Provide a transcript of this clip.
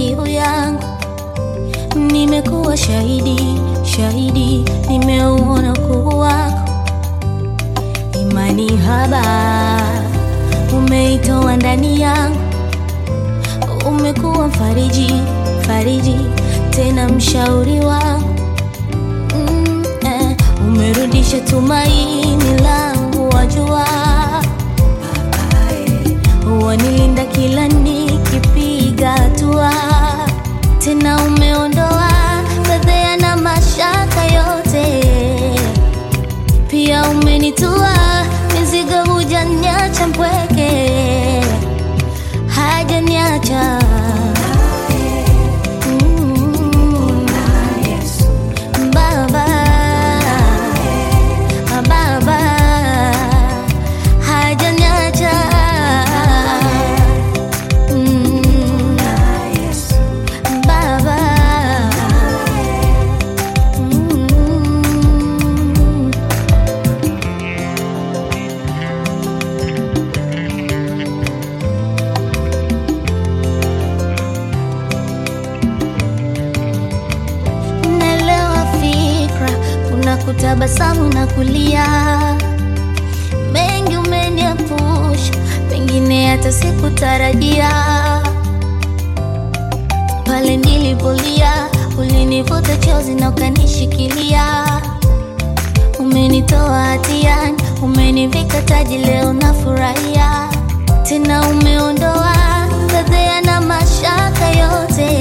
kiu yangu. Nimekuwa shahidi, shahidi, nimeuona ukuu wako. Imani haba umeitoa ndani yangu, umekuwa mfariji, fariji, tena mshauri wangu mm, eh, umerudisha tumaini langu, wajua wanilinda kila nikipiga hatua, tena umeondoa fedheha na mashaka yote, pia umenitua mizigo, hujaniacha mpweke, hajaniacha Mm. Baba, Baba, hajaniacha Mm. Baba, Mm. Naelewa fikra, kuna kutabasamu na kulia. Mengi umeniepusha, pengine hata sikutarajia. Pale nilipolia, ulinivuta chozi na ukanishikilia. Umenitoa hatiani, umenivika taji, leo nafurahia. Tena umeondoa fedheha na mashaka yote